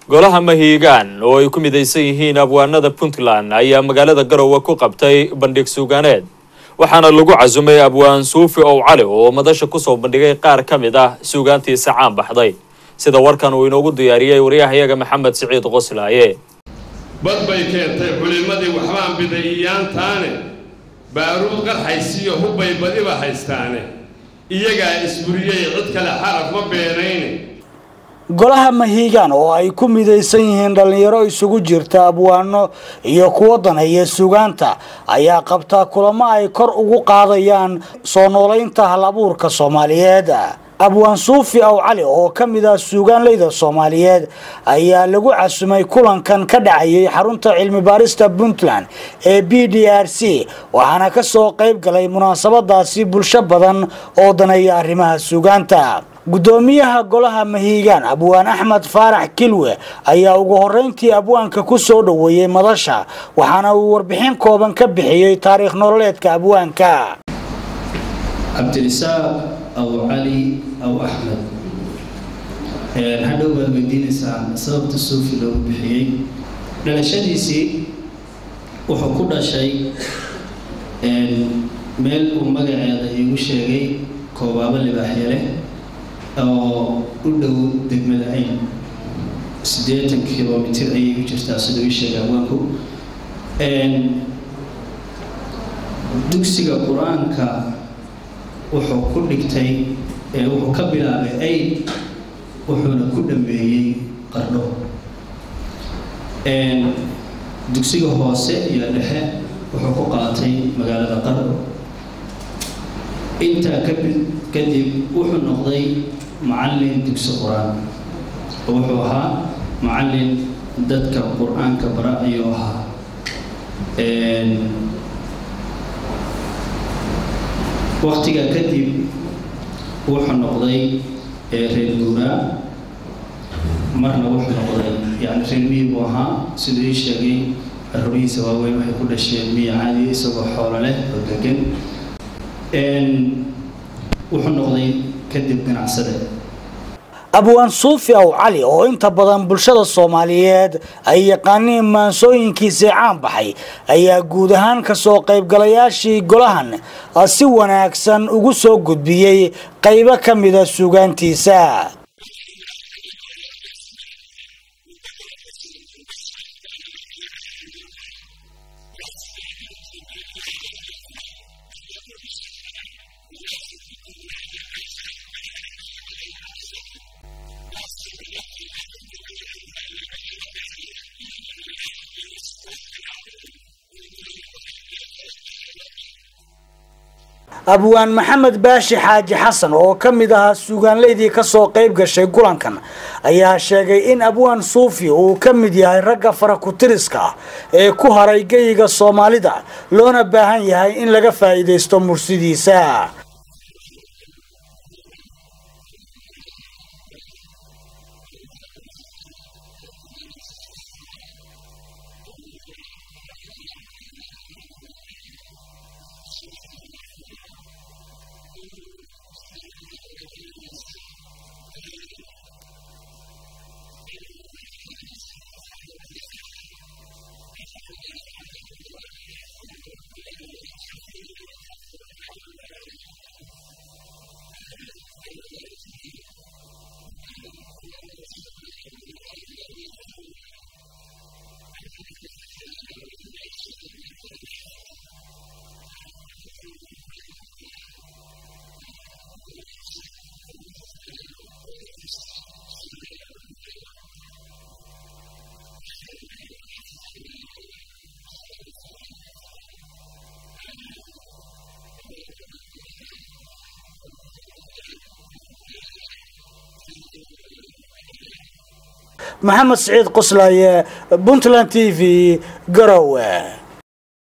golaha mahiigaan oo ay ku midaysan yihiin abwaanada puntland ayaa magaalada garowe ku qabtay bandhig suugaaneed waxaana lagu casumay abwaan suufi ow cali oo madasha kusoo bandhigay qaar ka mid ah suugaantiisa caan baxday sida warkan uu inoogu diyaariyey waryahayaga maxamed siciid qoslaaye bad bay keentay culimmadii waxbaan biday iyaantaane baaruud qarxaysiyo hubbay badiba haystaane iyagaa isburiyey cid kale xaraf ma beenayne golaha mahiigaan oo ay ku midaysan yihiin dhallinyaro isugu jirta abwaano iyo kuwo daneeya sugaanta ayaa qabtaa kulamo ay kor ugu qaadayaan soo noolaynta hal abuurka soomaaliyeed abwaan suufi aw cali oo ka mid ah suugaanleyda soomaaliyeed ayaa lagu casumay kulankan ka dhacayay xarunta cilmi baarista puntland ee b d r c waxaana kasoo qayb galay munaasabadaasi bulsho badan oo daneeya arrimaha suugaanta gudoomiyaha golaha mahiigaan abwaan axmed faarax kilwe ayaa ugu horeyntii abwaanka ku soo dhoweeyey madasha waxaana uu warbixin kooban ka bixiyey taariikh nololeedka abwaanka cabdirisaaq aw cali aw axmed hadhow baad weydiinaysaan sababta suufi loogu bixiyey dhalashadiisii wuxuu ku dhashay meel uu magaceeda iigu sheegay koobaabo libaaxya leh oo u dhow degmada ayn siddeetan kilomitir ayay u jirtaa sida ii sheegay abwaanku dugsiga qur-aanka wuxuu ku dhigtay wuxuu ka bilaabay ayn wuxuuna ku dhameeyey qardho dugsiga hoose iyo dhexe wuxuu ku qaatay magaalada qardho intaa kadib wuxuu noqday macallin dugsi qur-aan oo wuxuu ahaa macallin dadka qur-aanka bara ayuu ahaa waktigaa kadib wuxuu noqday reer guuraa marna wuxuu noqday yani reer miyi buu ahaa siduu ii sheegay carruurihiisa waaweyn waxay ku dhasheen miya caadi isagoo xoolo leh oo degan wuxuu noqday kadib ganacsade abwaan suufi aw cali oo inta badan bulshada soomaaliyeed ay yaqaaniin maansooyinkiisii caan baxay ayaa guud ahaan kasoo qaybgalayaashii golahan si wanaagsan ugu soo gudbiyey qaybo ka mida suugaantiisa abwaan maxamed baashi xaaji xasan oo ka mid ahaa suugaanleydii kasoo qayb gashay kulankan ayaa sheegay in abwaan suufi uu ka mid yahay ragga farakutiriska ah ee ku haray geyiga soomaalida loona baahan yahay in laga faa'iidaysto mursidiisa maxamed siciid qoslaaye puntland t v garowe